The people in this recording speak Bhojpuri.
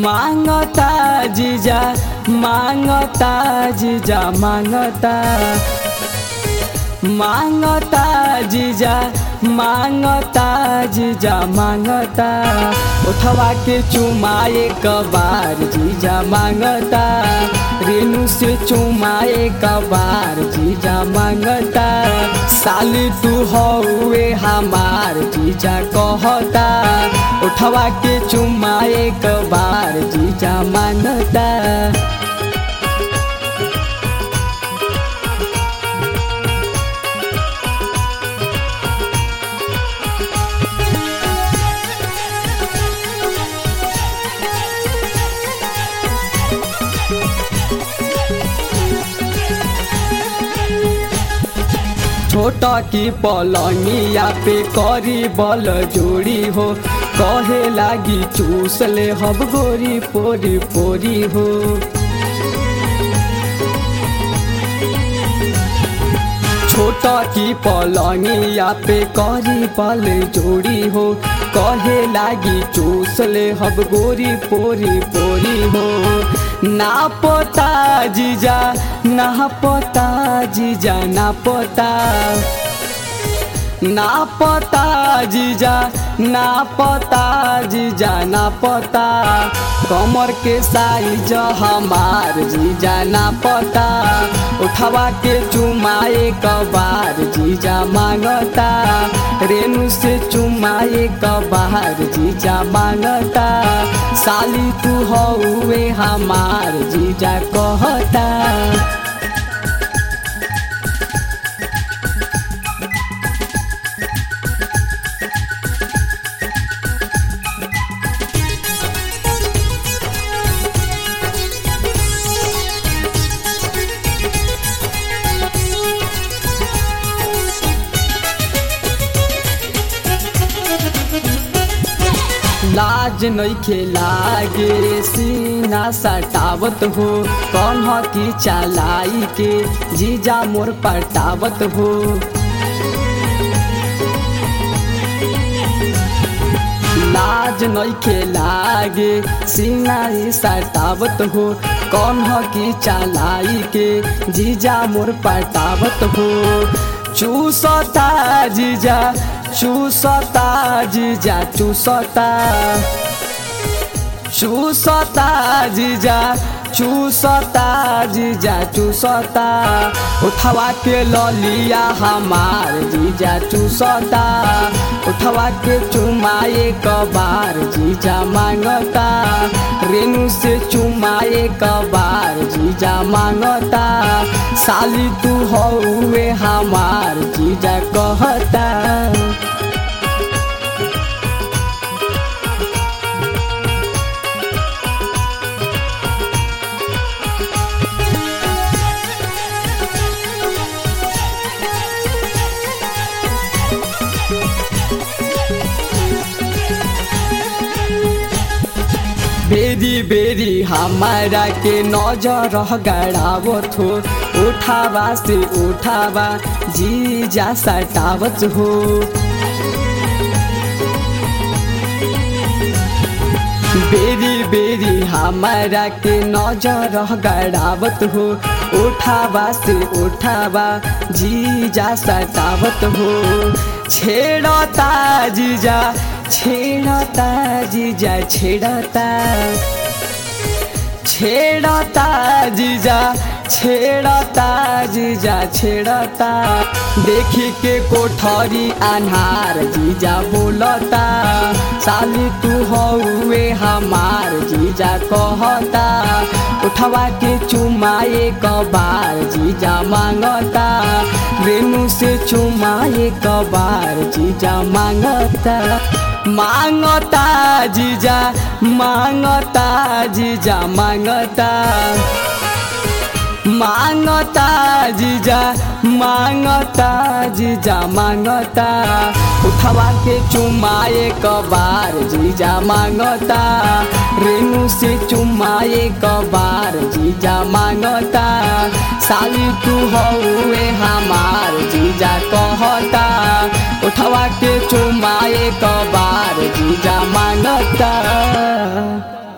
मांगता जीजा मांगता जीजा मांगता मांगता जीजा मांगता जीजा मांगता उठवा के चुमाए कबार जीजा मांगता रेणु से चुमाए कबार जीजा मांगता साली तू हौवे हमार जीजा कहता उठवा के चुमाए कबार जीजा मांगता छोटा की पलंगिया पे करी बल जोड़ी हो कहे लागी चूस ले हब गोरी पोरी पोरी हो छोटा की पलंगिया पे करी बल जोड़ी हो कहे लागी चूस ले हब गोरी पोरी पोरी हो ना पोता जीजा ना पोता जीजा ना पोता ना पता जीजा ना पता जीजा ना पता कमर के साइज हमार जीजा ना पता उठवा के चुमाए कबार जीजा मांगता रेणु से चुमाए कबार जीजा मांगता साली तू हौवे हमार जीजा कहता लाज नइखे लागे सीना सटावत हो कौन की चलाई के जीजा मोर पटावत हो लाज नइखे लागे सीना सटावत हो कौन की चलाई के जीजा मोर पटावत हो चूसता जीजा चूसता जीजा चूसता चूसता जीजा चूसता जीजा चूसता उठवा के ललिया हमार जीजा चूसता उठवा के चुमाए कबार जीजा मांगता रेणु से चुमाए कबार जीजा मांगता साली तू हौवे हमार जीजा कहता बेरी बेरी हमारा के नजर गड़ावत हो उठावा से उठावा जी जा सटावत हो बेरी बेरी हमारा के नजर गड़ावत हो उठावा से उठावा जी जा सटावत हो छेड़ता जीजा छेड़ता जीजा छेड़ता छेड़ता जीजा छेड़ता जीजा छेड़ता देखी के कोठरी अनहार जीजा बोलता साली तू हौवे हमार जीजा कहता उठवा के चुमाए कबार जीजा मांगता रेणु से चुमाए कबार जीजा मांगता मांगता जीजा मांगता जीजा मांगता मांगता जीजा मांगता जीजा मांगता उठवा के चुमाए कबार जीजा मांगता रेणु से चुमाए कबार जीजा मांगता साली तू हौवे हमार जीजा कहता उठवा के चुमाए कबार जीजा मांगता